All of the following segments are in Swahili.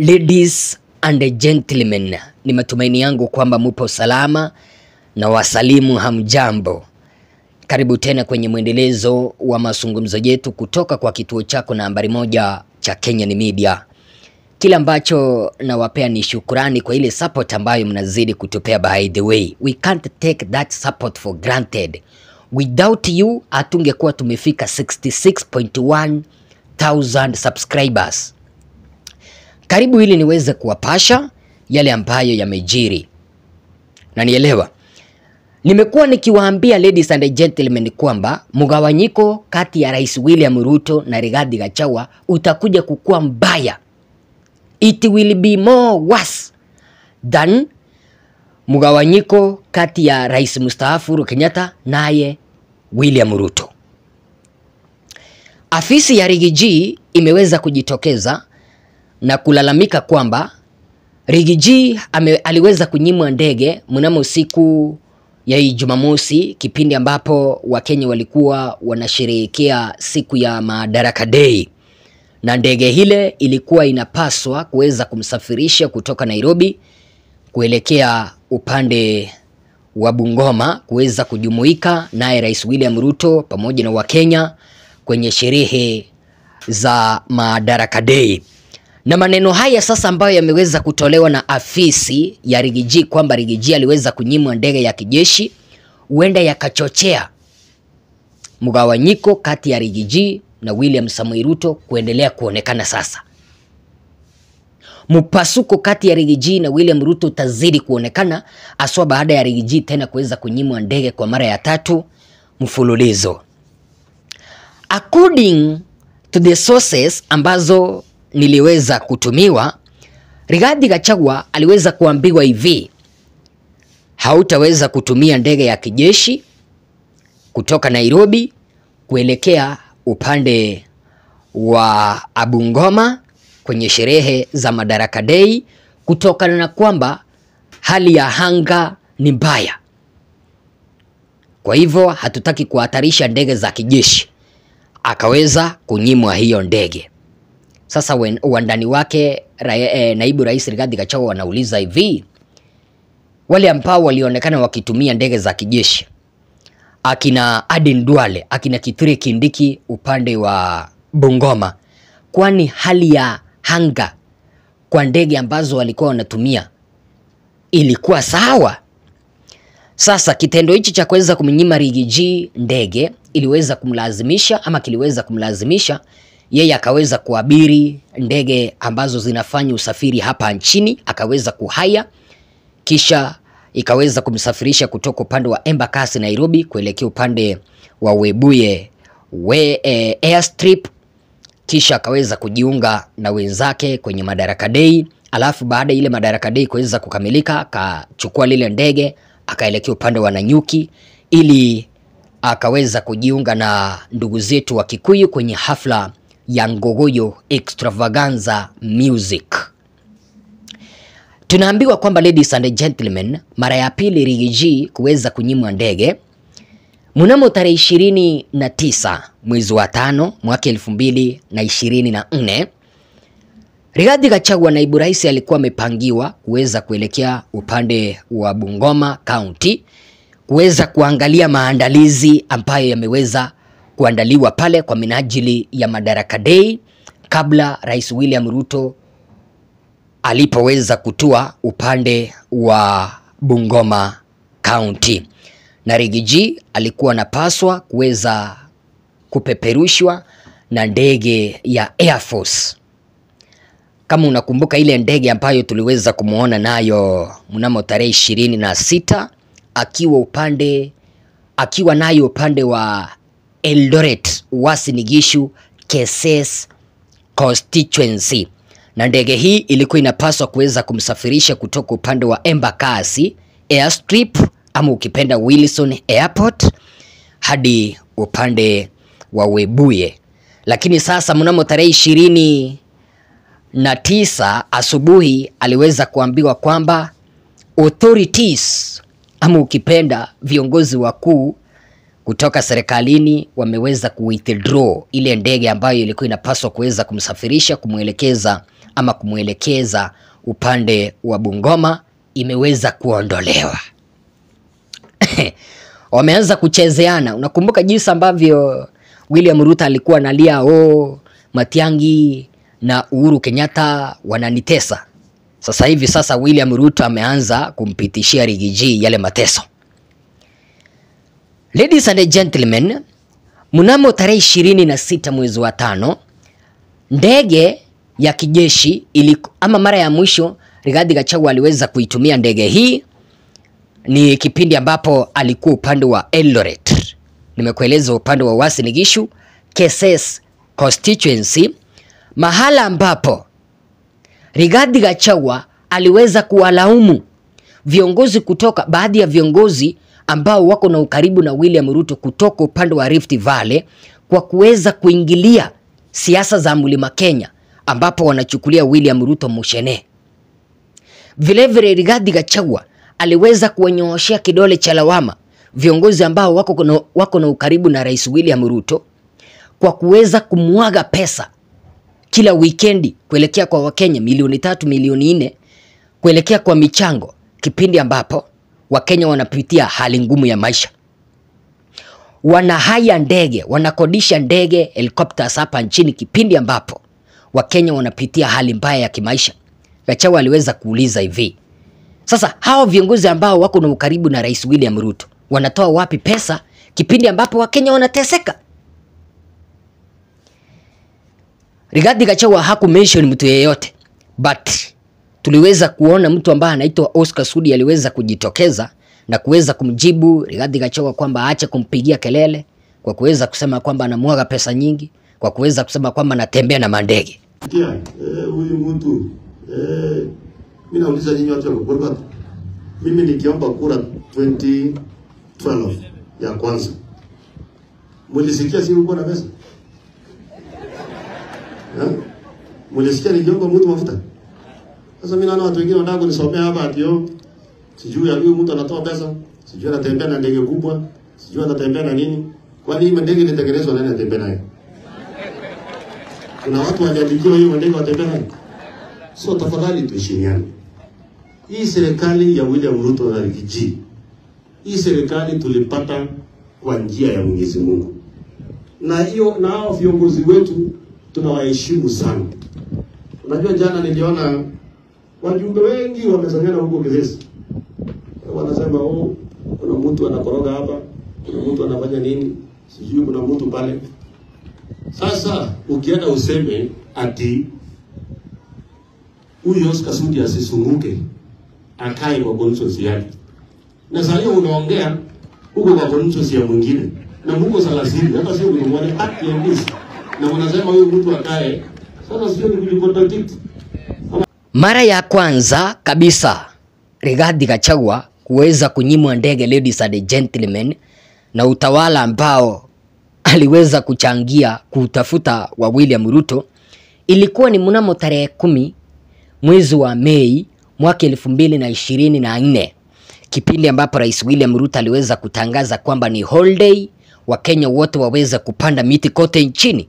Ladies and gentlemen, ni matumaini yangu kwamba mupo salama na wasalimu hamjambo. Karibu tena kwenye mwendelezo wa mazungumzo yetu kutoka kwa kituo chako nambari moja cha Kenyan Media. Kile ambacho nawapea ni shukrani kwa ile support ambayo mnazidi kutupea. By the way, we can't take that support for granted. Without you hatungekuwa tumefika 66.1 thousand subscribers. Karibu ili niweze kuwapasha yale ambayo yamejiri, na nielewa, nimekuwa nikiwaambia ladies and gentlemen kwamba mgawanyiko kati ya Rais William Ruto na Rigathi Gachagua utakuja kukuwa mbaya, it will be more worse than mgawanyiko kati ya Rais mstaafu Uhuru Kenyatta naye William Ruto. Afisi ya Rigiji imeweza kujitokeza na kulalamika kwamba Rigiji ame, aliweza kunyimwa ndege mnamo siku ya Jumamosi, kipindi ambapo Wakenya walikuwa wanasherehekea siku ya Madaraka Day, na ndege hile ilikuwa inapaswa kuweza kumsafirisha kutoka Nairobi kuelekea upande wa Bungoma kuweza kujumuika naye Rais William Ruto pamoja na Wakenya kwenye sherehe za Madaraka Day. Na maneno haya sasa ambayo yameweza kutolewa na afisi ya Rigiji kwamba Rigiji aliweza kunyimwa ndege ya kijeshi huenda yakachochea mgawanyiko kati ya Rigiji na William Samoei Ruto kuendelea kuonekana sasa. Mpasuko kati ya Rigiji na William Ruto utazidi kuonekana aswa baada ya Rigiji tena kuweza kunyimwa ndege kwa mara ya tatu mfululizo. According to the sources ambazo niliweza kutumiwa, Rigathi Gachagua aliweza kuambiwa hivi, hautaweza kutumia ndege ya kijeshi kutoka Nairobi kuelekea upande wa Bungoma kwenye sherehe za Madaraka Day kutokana na kwamba hali ya anga ni mbaya. Kwa hivyo hatutaki kuhatarisha ndege za kijeshi. Akaweza kunyimwa hiyo ndege. Sasa wandani wake ra, eh, naibu rais Rigathi Gachagua wanauliza hivi, wale ambao walionekana wakitumia ndege za kijeshi akina Aden Duale, akina Kithure Kindiki upande wa Bungoma, kwani hali ya anga kwa ndege ambazo walikuwa wanatumia ilikuwa sawa? Sasa kitendo hichi cha kuweza kumnyima Rigiji ndege iliweza kumlazimisha ama kiliweza kumlazimisha yeye akaweza kuabiri ndege ambazo zinafanya usafiri hapa nchini, akaweza kuhaya, kisha ikaweza kumsafirisha kutoka upande wa Embakasi Nairobi kuelekea upande wa Webuye we, eh, airstrip, kisha akaweza kujiunga na wenzake kwenye Madaraka Day. Alafu baada ya ile Madaraka Day kuweza kukamilika, akachukua lile ndege akaelekea upande wa Nanyuki ili akaweza kujiunga na ndugu zetu wa Kikuyu kwenye hafla ya Ngogoyo Extravaganza Music. Tunaambiwa kwamba ladies and gentlemen, mara ya pili Rigiji kuweza kunyimwa ndege mnamo tarehe ishirini na tisa mwezi wa tano mwaka elfu mbili na ishirini na nne Rigathi Gachagua naibu rais alikuwa amepangiwa kuweza kuelekea upande wa Bungoma County kuweza kuangalia maandalizi ambayo yameweza kuandaliwa pale kwa minajili ya Madaraka Day kabla Rais William Ruto alipoweza kutua upande wa Bungoma County. Na Rigiji alikuwa anapaswa kuweza kupeperushwa na ndege ya Air Force. Kama unakumbuka ile ndege ambayo tuliweza kumwona nayo mnamo tarehe ishirini na sita akiwa upande akiwa nayo upande wa Eldoret Uasin Gishu Keses constituency, na ndege hii ilikuwa inapaswa kuweza kumsafirisha kutoka upande wa Embakasi airstrip ama ukipenda Wilson Airport hadi upande wa Webuye, lakini sasa mnamo tarehe ishirini na tisa asubuhi aliweza kuambiwa kwamba authorities ama ukipenda viongozi wakuu kutoka serikalini wameweza kuwithdraw ile ndege ambayo ilikuwa inapaswa kuweza kumsafirisha kumwelekeza ama kumwelekeza upande wa Bungoma imeweza kuondolewa. Wameanza kuchezeana. Unakumbuka jinsi ambavyo William Ruto alikuwa analia oh, Matiangi na Uhuru Kenyatta wananitesa. Sasa hivi sasa William Ruto ameanza kumpitishia Rigiji yale mateso. Ladies and gentlemen, mnamo tarehe ishirini na sita mwezi wa tano ndege ya kijeshi iliku, ama mara ya mwisho Rigathi Gachagua aliweza kuitumia ndege hii ni kipindi ambapo alikuwa upande wa Eldoret. Nimekueleza upande wa Uasin Gishu, Keses constituency, mahala ambapo Rigathi Gachagua aliweza kuwalaumu viongozi kutoka baadhi ya viongozi ambao wako na ukaribu na William Ruto kutoka upande wa Rift Valley kwa kuweza kuingilia siasa za Mlima Kenya ambapo wanachukulia William Ruto mushene. Vilevile Rigathi Gachagua aliweza kuwanyooshea kidole cha lawama viongozi ambao wako na, wako na ukaribu na Rais William Ruto kwa kuweza kumwaga pesa kila wikendi kuelekea kwa Wakenya milioni tatu milioni nne kuelekea kwa michango, kipindi ambapo Wakenya wanapitia hali ngumu ya maisha. Wanahaya ndege, wanakodisha ndege helicopters hapa nchini, kipindi ambapo Wakenya wanapitia hali mbaya ya kimaisha. Gachagua aliweza kuuliza hivi, sasa hao viongozi ambao wako na ukaribu na Rais William Ruto wanatoa wapi pesa kipindi ambapo Wakenya wanateseka? Rigathi Gachagua haku mention mtu yeyote, but tuliweza kuona mtu ambaye anaitwa Oscar Sudi aliweza kujitokeza na kuweza kumjibu Rigathi Gachagua kwamba aache kumpigia kelele kwa kuweza kusema kwamba anamwaga pesa nyingi, kwa kuweza kusema kwamba anatembea na mandege. Kia, eh, huyu mtu eh, mimi nauliza nyinyi watu wa Gilbert. Mimi nikiomba kura 2012 ya kwanza. Mulisikia si ulikuwa na pesa? Eh? Mulisikia nikiomba mtu mafuta? Sasa mimi naona watu wengine wanataka kunisomea hapa ati yo sijui ya huyu mtu anatoa pesa, sijui anatembea na ndege kubwa, sijui anatembea na nini. Kwani hii ndege ilitengenezwa nani anatembea nayo? Kuna watu waliandikiwa hiyo ndege watembea nayo. So tafadhali tuheshimiane. Hii serikali ya William Ruto na Rigiji, hii serikali tulipata kwa njia ya Mwenyezi Mungu, na hiyo na hao viongozi wetu tunawaheshimu sana. Unajua, jana niliona wajumbe wengi wamesanyana huko Kisesa, wanasema oh, kuna mtu anakoroga hapa, kuna mtu anafanya nini, sijui kuna mtu pale. Sasa ukienda useme ati huyu Oscar Sudi asisunguke akae kwa constituency yake, na saa hiyo unaongea huko kwa constituency ya mwingine na mko salasini, hata sio mmoja at least, na unasema huyu mtu akae. Sasa sio ni kulicontradict Mara ya kwanza kabisa Rigathi Gachagua kuweza kunyimwa ndege, ladies and gentlemen, na utawala ambao aliweza kuchangia kutafuta wa William Ruto ilikuwa ni mnamo tarehe kumi mwezi wa Mei mwaka elfu mbili na ishirini na nne kipindi ambapo Rais William Ruto aliweza kutangaza kwamba ni holiday, Wakenya wote waweze kupanda miti kote nchini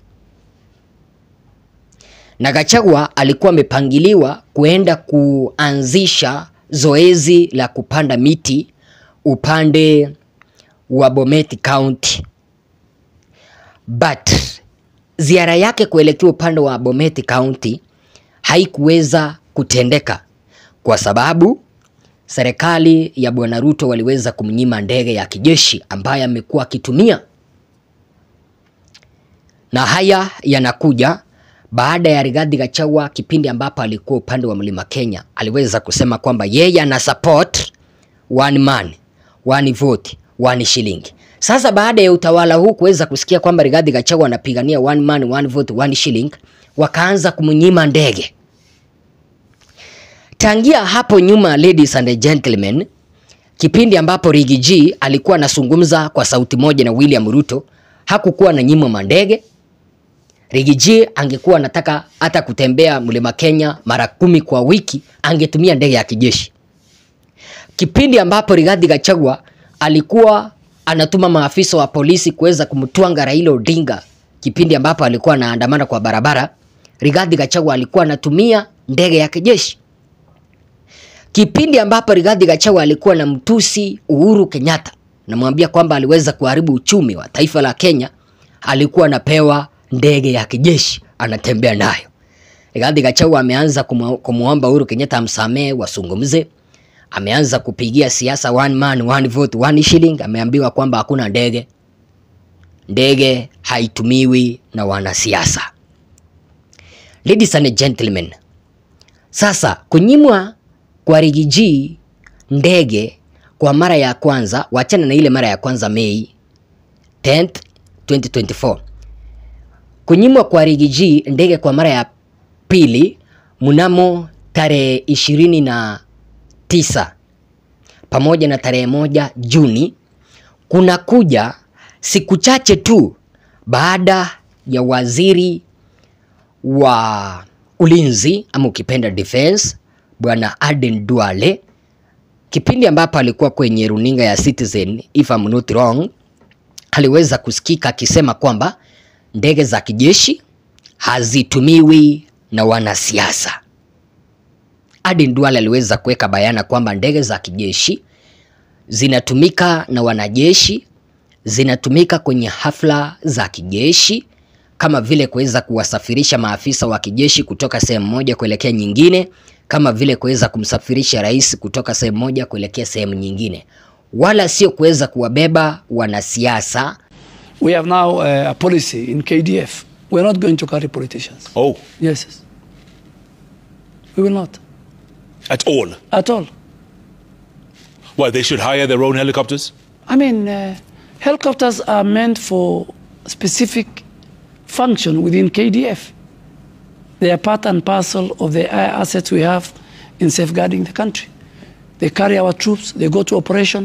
na Gachagua alikuwa amepangiliwa kuenda kuanzisha zoezi la kupanda miti upande wa Bomet County, but ziara yake kuelekea upande wa Bomet County haikuweza kutendeka kwa sababu serikali ya Bwana Ruto waliweza kumnyima ndege ya kijeshi ambayo amekuwa akitumia, na haya yanakuja baada ya Rigathi Gachagua kipindi ambapo alikuwa upande wa Mlima Kenya aliweza kusema kwamba yeye ana support one man one vote one shilling. Sasa baada ya utawala huu kuweza kusikia kwamba Rigathi Gachagua anapigania one man one vote one shilling, wakaanza kumnyima ndege. Tangia hapo nyuma, ladies and gentlemen, kipindi ambapo Rigiji alikuwa anazungumza kwa sauti moja na William Ruto, hakukuwa na nyimwa mandege Rigiji angekuwa anataka hata kutembea mlima Kenya mara kumi kwa wiki, angetumia ndege ya kijeshi. Kipindi ambapo Rigathi Gachagua alikuwa anatuma maafisa wa polisi kuweza kumtwanga Raila Odinga, kipindi ambapo alikuwa anaandamana kwa barabara, Rigathi Gachagua alikuwa anatumia ndege ya kijeshi, kipindi ambapo Rigathi Gachagua alikuwa na mtusi Uhuru Kenyatta, namwambia kwamba aliweza kuharibu uchumi wa taifa la Kenya, alikuwa anapewa ndege ya kijeshi anatembea nayo. Rigathi Gachagua ameanza kumu- kumuomba Uhuru Kenyatta amsamee, wasungumze. Ameanza kupigia siasa one man one vote one shilling. Ameambiwa kwamba hakuna ndege, ndege haitumiwi na wanasiasa. Ladies and gentlemen, sasa kunyimwa kwa Rigiji ndege kwa mara ya kwanza, wachana na ile mara ya kwanza Mei 10th 2024 kunyimwa kwa Rigiji ndege kwa mara ya pili mnamo tarehe ishirini na tisa pamoja na tarehe moja Juni kunakuja siku chache tu baada ya waziri wa ulinzi ama ukipenda defense bwana Aden Duale kipindi ambapo alikuwa kwenye runinga ya Citizen if I'm not wrong, aliweza kusikika akisema kwamba ndege za kijeshi hazitumiwi na wanasiasa. Aden Duale aliweza kuweka bayana kwamba ndege za kijeshi zinatumika na wanajeshi, zinatumika kwenye hafla za kijeshi kama vile kuweza kuwasafirisha maafisa wa kijeshi kutoka sehemu moja kuelekea nyingine, kama vile kuweza kumsafirisha rais kutoka sehemu moja kuelekea sehemu nyingine, wala sio kuweza kuwabeba wanasiasa We have now uh, a policy in KDF. We're not going to carry politicians. Oh, Yes. yes. We will not. at all. At all. Why, they should hire their own helicopters? I mean, uh, helicopters are meant for specific function within KDF. They are part and parcel of the uh, assets we have in safeguarding the country. They carry our troops, they go to operation.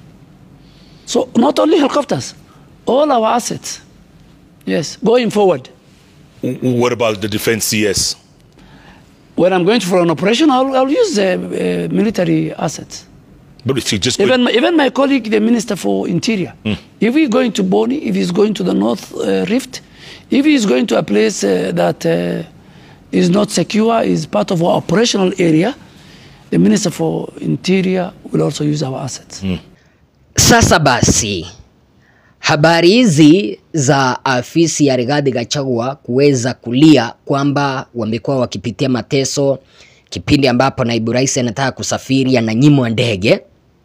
So, not only helicopters, all our assets. Yes, going forward. W- What about the defense CS? When I'm going for an operation, I'll, I'll use uh, uh, military assets. But if you just Even my, even my colleague, the Minister for Interior, if he's going to Boni, if he's going to the North uh, Rift, if he's going to a place uh, that uh, is not secure, is part of our operational area, the Minister for Interior will also use our assets. Sasa basi, habari hizi za afisi ya Rigathi Gachagua kuweza kulia kwamba wamekuwa wakipitia mateso kipindi ambapo naibu rais anataka kusafiri, ananyimwa ndege,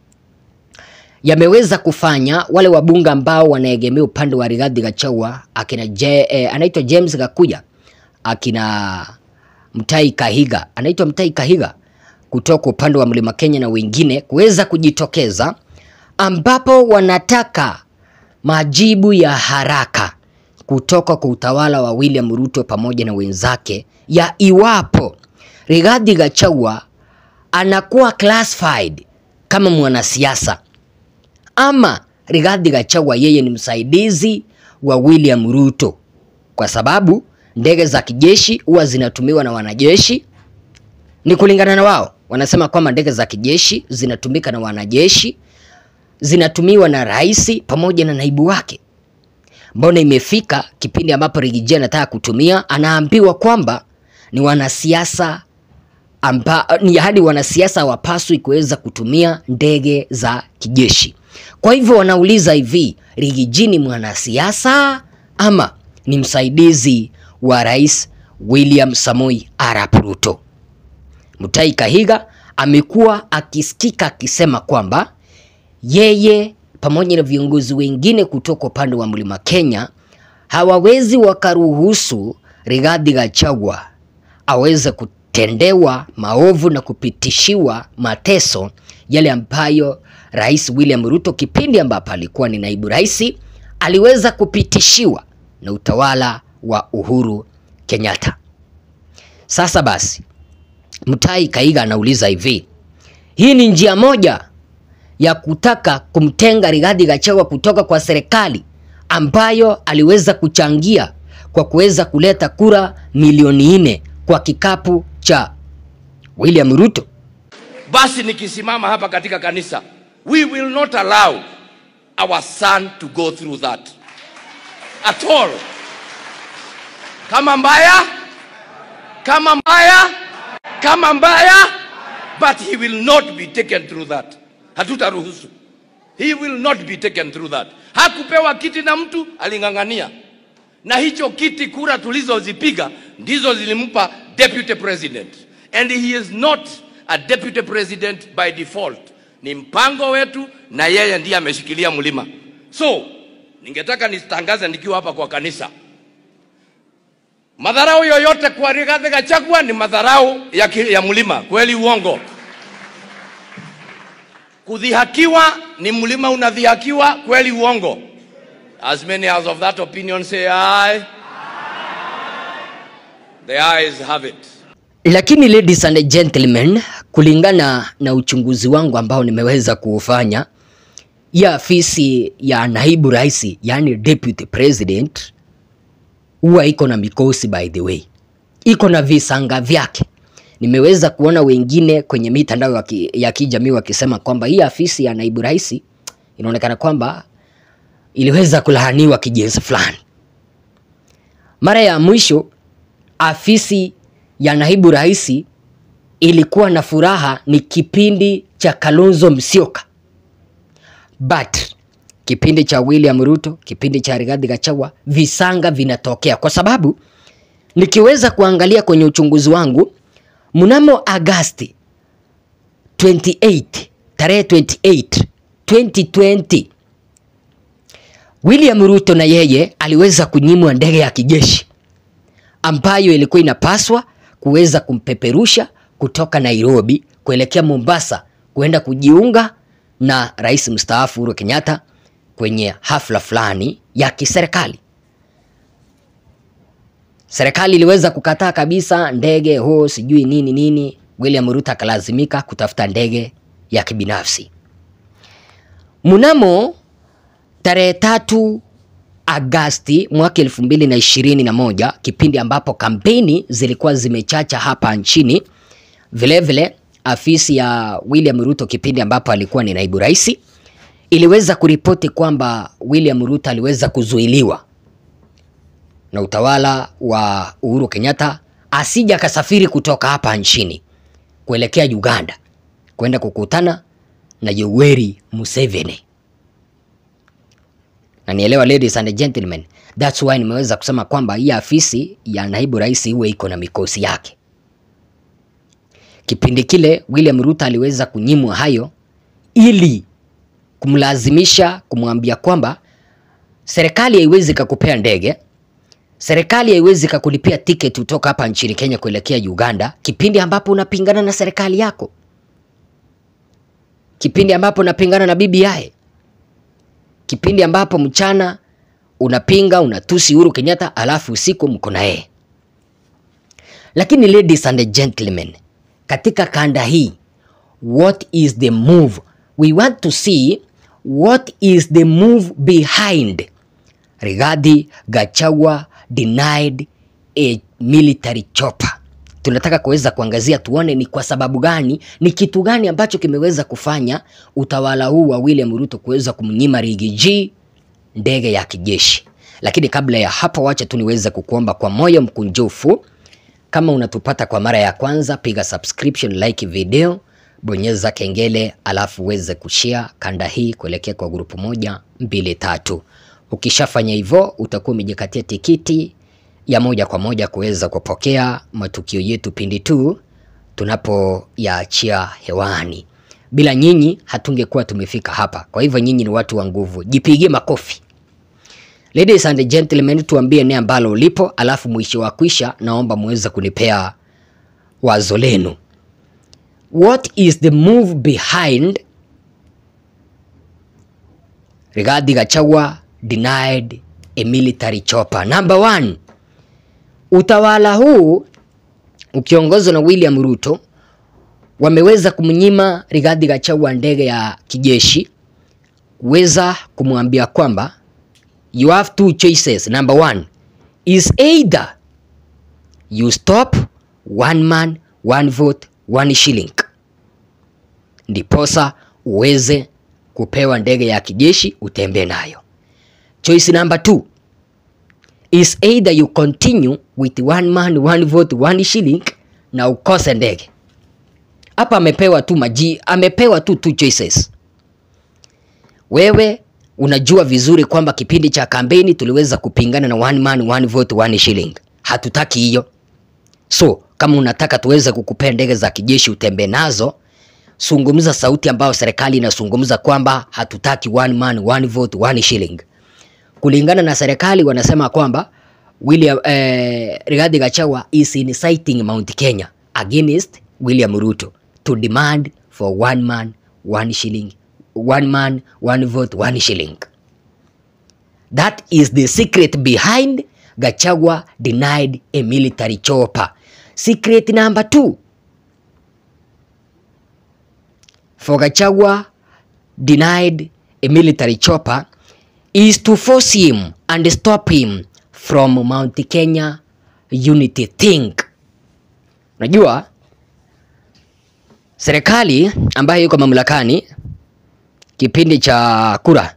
yameweza kufanya wale wabunge ambao wanaegemea upande wa Rigathi Gachagua akina Je, eh, anaitwa James Gakuya akina Mtai Kahiga, anaitwa Mtai Kahiga kutoka upande wa Mlima Kenya na wengine kuweza kujitokeza ambapo wanataka majibu ya haraka kutoka kwa utawala wa William Ruto pamoja na wenzake ya iwapo Rigathi Gachagua anakuwa classified kama mwanasiasa ama Rigathi Gachagua yeye ni msaidizi wa William Ruto, kwa sababu ndege za kijeshi huwa zinatumiwa na wanajeshi. Ni kulingana na wao, wanasema kwamba ndege za kijeshi zinatumika na wanajeshi, zinatumiwa na rais pamoja na naibu wake. Mbona imefika kipindi ambapo Rigiji anataka kutumia, anaambiwa kwamba ni wanasiasa amba, ni hadi wanasiasa hawapaswi kuweza kutumia ndege za kijeshi. Kwa hivyo wanauliza hivi, Rigiji ni mwanasiasa ama ni msaidizi wa Rais William Samoi Arap Ruto? Mutahi Kahiga amekuwa akisikika akisema kwamba yeye pamoja na viongozi wengine kutoka upande wa Mlima Kenya hawawezi wakaruhusu Rigathi Gachagua aweze kutendewa maovu na kupitishiwa mateso yale ambayo Rais William Ruto kipindi ambapo alikuwa ni naibu rais aliweza kupitishiwa na utawala wa Uhuru Kenyatta. Sasa basi, Mutahi Kahiga anauliza hivi, hii ni njia moja ya kutaka kumtenga Rigathi Gachagua kutoka kwa serikali ambayo aliweza kuchangia kwa kuweza kuleta kura milioni nne kwa kikapu cha William Ruto. basi nikisimama hapa katika kanisa we will not allow our son to go through that at all kama mbaya kama mbaya kama mbaya, but he will not be taken through that. Hatutaruhusu. He will not be taken through that. Hakupewa kiti na mtu, aling'ang'ania, na hicho kiti, kura tulizozipiga ndizo zilimpa deputy president, and he is not a deputy president by default. Ni mpango wetu, na yeye ndiye ameshikilia mlima. So ningetaka nitangaze nikiwa hapa kwa kanisa, madharau yoyote kwa Rigathi Gachagua ni madharau ya, ki- ya mlima. Kweli uongo? Kudhihakiwa ni mlima unadhihakiwa, kweli uongo? As many as of that opinion say aye. The ayes have it. Lakini ladies and gentlemen, kulingana na uchunguzi wangu ambao nimeweza kuufanya ya afisi ya naibu rais, yani deputy president, huwa iko na mikosi by the way, iko na visanga vyake. Nimeweza kuona wengine kwenye mitandao ya ki- ya kijamii wakisema kwamba hii afisi ya naibu rais inaonekana kwamba iliweza kulaaniwa kijinsi fulani. Mara ya mwisho afisi ya naibu rais ilikuwa na furaha ni kipindi cha Kalonzo Musyoka, but kipindi cha William Ruto, kipindi cha Rigathi Gachagua, visanga vinatokea kwa sababu nikiweza kuangalia kwenye uchunguzi wangu mnamo Agasti 28 tarehe 28 2020 William Ruto na yeye aliweza kunyimwa ndege ya kijeshi ambayo ilikuwa inapaswa kuweza kumpeperusha kutoka Nairobi kuelekea Mombasa kuenda kujiunga na rais mstaafu Uhuru Kenyatta kwenye hafla fulani ya kiserikali. Serikali iliweza kukataa kabisa ndege ho sijui nini nini. William Ruto akalazimika kutafuta ndege ya kibinafsi. Mnamo tarehe tatu Agasti mwaka elfu mbili na ishirini na moja kipindi ambapo kampeni zilikuwa zimechacha hapa nchini. Vilevile vile, afisi ya William Ruto kipindi ambapo alikuwa ni naibu rais iliweza kuripoti kwamba William Ruto aliweza kuzuiliwa na utawala wa Uhuru Kenyatta asija akasafiri kutoka hapa nchini kuelekea Uganda kwenda kukutana na Yoweri Museveni na nielewa ladies and gentlemen, that's why nimeweza kusema kwamba hii afisi ya naibu rais huwe iko na mikosi yake. Kipindi kile William Ruto aliweza kunyimwa hayo ili kumlazimisha kumwambia kwamba serikali haiwezi kakupea ndege, serikali haiwezi kakulipia tiketi kutoka hapa nchini Kenya kuelekea Uganda, kipindi ambapo unapingana na serikali yako, kipindi ambapo unapingana na BBI kipindi ambapo mchana unapinga unatusi Uhuru Kenyatta, alafu usiku mko na yeye. Lakini ladies and gentlemen, katika kanda hii, what is the move? We want to see what is the move behind Rigathi Gachagua denied a military chopper. Tunataka kuweza kuangazia tuone ni kwa sababu gani, ni kitu gani ambacho kimeweza kufanya utawala huu wa William Ruto kuweza kumnyima Riggy G ndege ya kijeshi. Lakini kabla ya hapo, wacha tu niweze kukuomba kwa moyo mkunjufu, kama unatupata kwa mara ya kwanza, piga subscription, like video, bonyeza kengele, alafu uweze kushare kanda hii kuelekea kwa grupu moja mbili tatu. Ukishafanya hivyo, utakuwa umejikatia tikiti ya moja kwa moja kuweza kupokea matukio yetu pindi tu tunapoyaachia hewani. Bila nyinyi hatungekuwa tumefika hapa. Kwa hivyo nyinyi ni watu wa nguvu, jipigie makofi. Ladies and gentlemen, tuambie eneo ambalo ulipo, alafu mwisho wa kwisha, naomba muweze kunipea wazo lenu. What is the move behind Rigathi Gachagua denied a military chopper? Number one, utawala huu ukiongozwa na William Ruto wameweza kumnyima Rigathi Gachagua ndege ya kijeshi, kuweza kumwambia kwamba you have two choices. Number one is either you stop one man one vote one shilling, ndiposa uweze kupewa ndege ya kijeshi utembee nayo. Choice number two is either you continue with one man one vote one shilling na ukose ndege. Hapa amepewa tu maji, amepewa tu two choices. Wewe unajua vizuri kwamba kipindi cha kampeni tuliweza kupingana na one man one vote one shilling. Hatutaki hiyo. So kama unataka tuweze kukupea ndege za kijeshi utembee nazo, zungumza sauti ambayo serikali inazungumza kwamba hatutaki one man one vote one shilling. Kulingana na serikali wanasema kwamba William eh, Rigathi Gachagua is inciting Mount Kenya against William Ruto to demand for one man one shilling one man one vote one shilling. That is the secret behind Gachagua denied a military chopper. Secret number two for Gachagua denied a military chopper is to force him and stop him from Mount Kenya unity think. Unajua serikali ambayo iko mamlakani kipindi cha kura,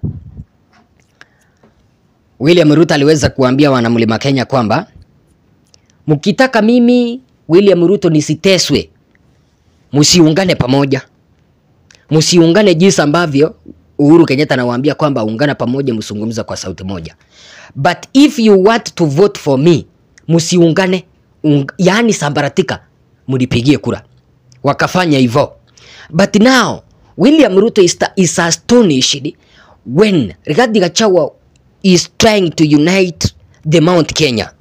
William Ruto aliweza kuambia wanamlima Kenya kwamba mkitaka mimi William Ruto nisiteswe, msiungane pamoja, msiungane jinsi ambavyo Uhuru Kenyatta anawaambia kwamba ungana pamoja, msungumza kwa sauti moja. But if you want to vote for me, msiungane, ung yaani sambaratika, mnipigie kura. Wakafanya hivyo. But now William Ruto is, is astonished when Rigathi Gachagua is trying to unite the Mount Kenya.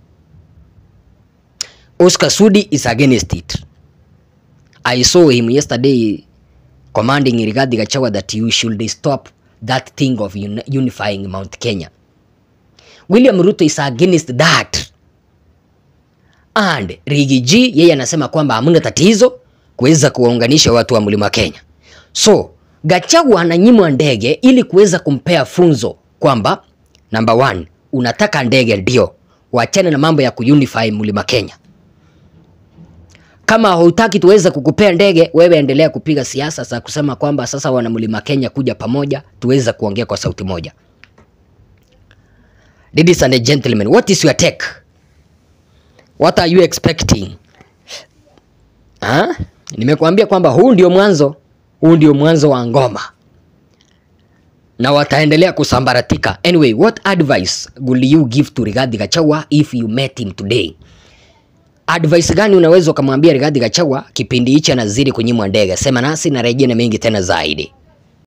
Oscar Sudi is against it. I saw him yesterday commanding Rigathi Gachagua that you should stop that thing of uni unifying Mount Kenya. William Ruto is against that. And Riggy G yeye anasema kwamba hamna tatizo kuweza kuwaunganisha watu wa Mlima Kenya. So Gachagua ananyimwa ndege ili kuweza kumpea funzo kwamba number one, unataka ndege ndio, wachane na mambo ya kuunify Mlima Kenya. Kama hutaki tuweze kukupea ndege, wewe endelea kupiga siasa za kusema kwamba sasa wana Mlima Kenya kuja pamoja, tuweze kuongea kwa sauti moja. Ladies and gentlemen, what is your take? What are you expecting? Ha? Nimekuambia kwamba huu ndio mwanzo, huu ndio mwanzo wa ngoma na wataendelea kusambaratika. Anyway, what advice will you give to Rigathi Gachagua if you met him today? Advice gani unaweza ukamwambia Rigathi Gachagua kipindi hichi anazidi kunyimwa ndege? Sema nasi na rejea na mengi tena zaidi.